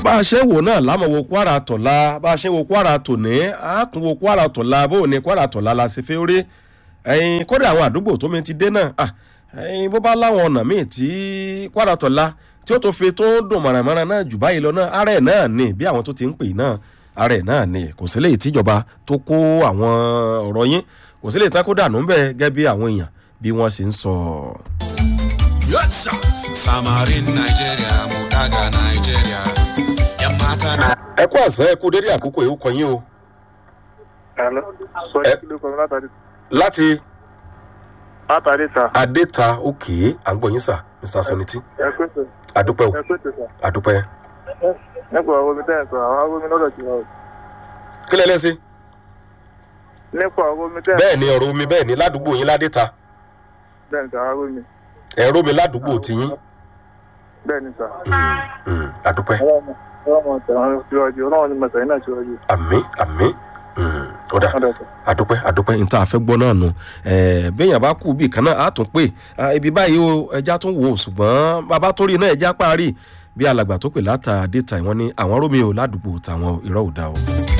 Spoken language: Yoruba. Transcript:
bá a ṣe ń wò náà lámọ̀ wo kwara tọ̀la bá a ṣe ń wo kwara tòní á tún wo kwara tọ̀la bó o ní kwara tọ̀la la ṣe fẹ́ rí ẹyin kódà àwọn àdúgbò tó mi ti dé náà ah, ẹyin bó bá láwọn ọ̀nà míì tí kwara tọ̀la tí ó tó fi tó dùn mọ̀rànmọ́ràn náà jù báyìí lọ náà ara ẹ̀ náà ni bí àwọn tó ti ń pè náà ara ẹ̀ náà ni kò sí léyìí tíjọba tó kó àwọn ọ̀rọ̀ yín kò sí léyìí tá kó dànù ń bẹ̀ gẹ́gẹ́ bí àwọn èèyàn bí wọ́n ṣe ń sọ. Yatsa. Samarin Nigeria, Mudaga Nigeria. Yamata na. ẹ kú àṣẹ ẹ kú dédé àkókò yìí ó kọ yín o Hello. Sọ Ẹ- kí ló kọ mi látàrí. láti Látàrí ta. adéta òkè à ń gbọ́ yín sà mr soniti Ẹ pé tó. àdúpẹ́ o Ẹ pé tó sà. àdúpẹ́. Nípa àwọn omi tẹ́yìn sọ, àwọn arómi lọ́dọ̀ ti wà o. kí lẹ́lẹ́ sí. Nípa àwọn omi tẹ́yìn bẹ́ẹ̀ ni ọ̀rọ̀ omi bẹ́ẹ̀ ni ládùúgbò yín ládéta bẹ́ẹ̀ ni sà, àwọn arómi. ẹ̀rọ mi ládùúgbò tiyín Bẹ́ẹ̀ ni sà. Mm, àdúpẹ́ Ọlọ́run ọlọ́run tẹ̀wọ́n síwájú, ọlọ́run ni mọ̀tẹ̀ náà síwájú. àmì àmì Mm, ó dà Ọ̀dọ̀ sà. àdúpẹ́ àdúpẹ́ ní tá a fẹ́ gbọ́ náà nù béèyàn bá kú bí kan náà á tún pè Ah, ibi báyìí o ẹja tún wò ó ṣùgbọ́n bàbá tó rí náà ẹja parí bí alàgbà tó pè látà déta ìwọ́n ní àwọn rómi o ládùúgbò tàwọn irọ́ ò dá o.